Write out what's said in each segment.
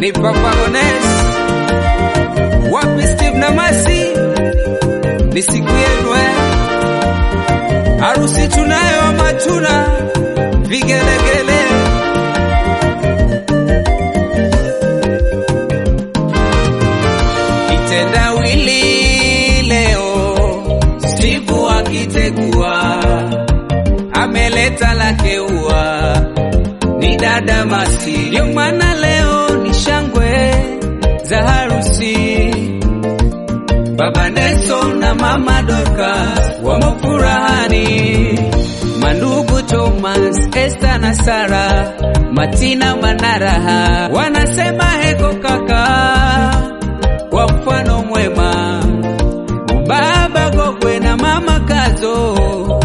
ni Papa Ones, wapi Steve na Masi, ni siku yenu eh, harusi tunayo ama tuna vigelegele kitendawili leo, Steve akitegua ameleta lake ua ni dada Masi, ndio maana leo ni shangwe za harusi. Baba Nelson na mama Dorcas wamo furahani, mandugu Thomas, Esther na Sara, Matina Manaraha wanasema heko kaka, kwa mfano mwema. Baba Gogwe na mama Kazo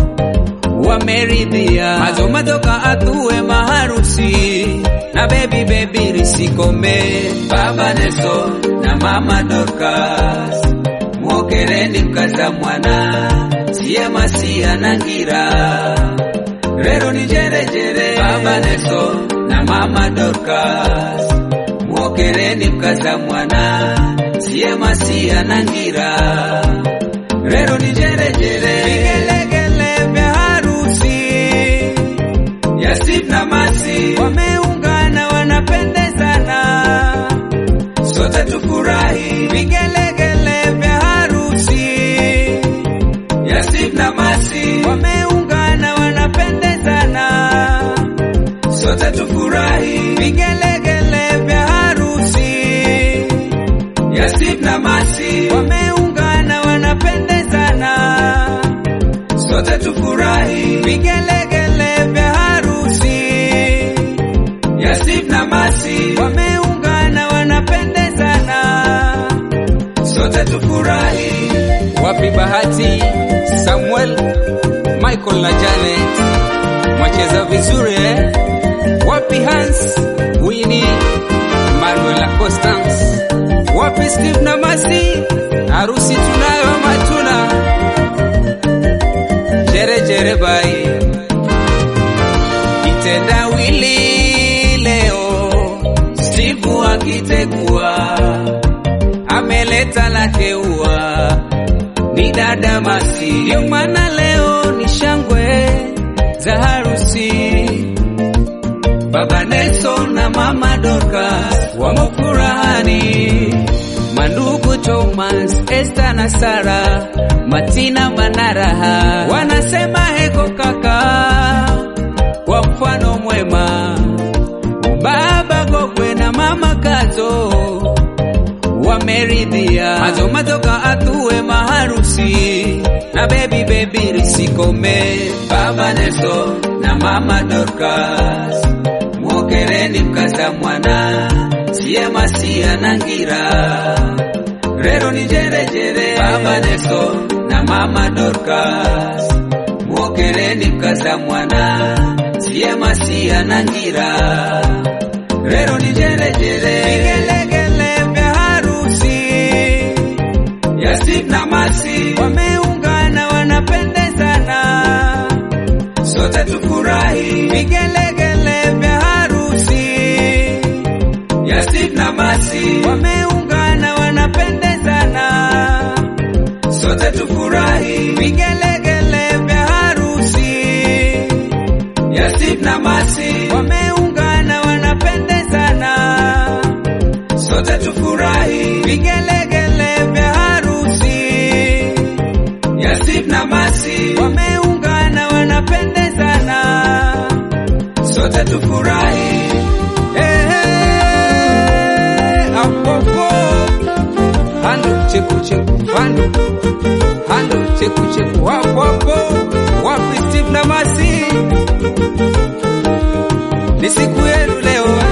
wameridhia mazo matoka atuwe maharusi na baby baby risikome baba Neso na mama Dorcas mwokereni mkaza mwana siye masia na ngira rero ni jerejere baba Neso na mama Dorcas mwokereni mkaza mwana siye masia na ngira rero ni jerejere vigelegele vya harusi Yasif na Masi wameungana wanapendezana, sote tufurahi vigelegele vya harusi. Yasif na Masi wameungana wanapendezana, sote tufurahi vigelegele vya harusi. Yasif na Masi wameungana wanapendezana, sote tufurahi vigelegele vya harusi. Yasif na Masi wameungana wanapendezana, sote tufurahi. Wapi Bahati, Samuel, Michael na Janet mwacheza vizuri eh? Wapi Hans, Winnie, Manuel na Constance? Wapi Steve na Masi? Harusi tunayo ama tuna? Jere jere bai kitendawili leo, Steve akitegua ameleta lake ua ni dada Masi, ndio maana leo ni shangwe za harusi. Baba Nelson na mama Dorcas wamo furahani, mandugu Thomas, Esther na Sara, Matina Manaraha wanasema heko kaka, kwa mfano mwema. Baba Gogwe na mama Kazo wameridhia mazo matoka atuwe maharusi na baby baby risikome. Baba Nelson na mama Dorcas mwokereni mkaza mwana siye masia na ngira rero ni jerejere. Baba Nelson na mama Dorcas mwokereni mkaza mwana siye masia na ngira rero ni jerejere. Vigelegele vya harusi Yasif na Masi wameungana wanapendezana, sote tufurahi vigelegele vya harusi. Yasif na Masi wameungana wanapendezana, sote tufurahi vigelegele vya harusi. Yasif na Masi wameungana wanapendezana, sote tufurahi vigelegele vya harusi. Yasif na Masi wameungana wanapendezana, sote tufurahi. Ehe, apopo hando cheku cheku hando hando cheku cheku hapo hapo, wapi Steve na Masi? Ni siku yenu leo eh?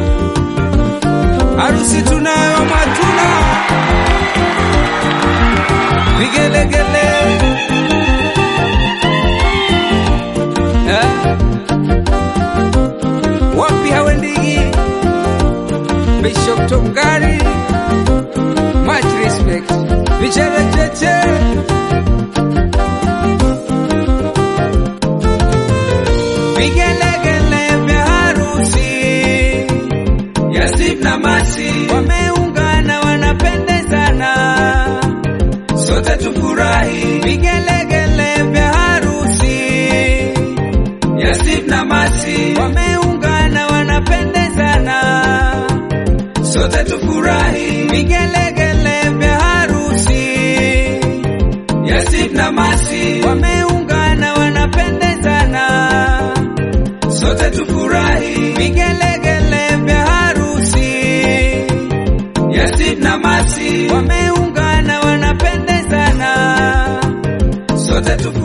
harusi tunayo matuna vigelegele eh? wapi hawendigi Bishop Tongari much respect vichere cheche vigelegele vya harusi Yasif na Masi vigelegele vya harusi Yasib na Masi, wameungana wanapendezana, sote tufurahi. vigelegele vya harusi Yasib na Masi, wameungana wanapendezana, sote tufurahi. vigelegele vya harusi Yasib na Masi, wameungana wanapendezana, sote tufurahi.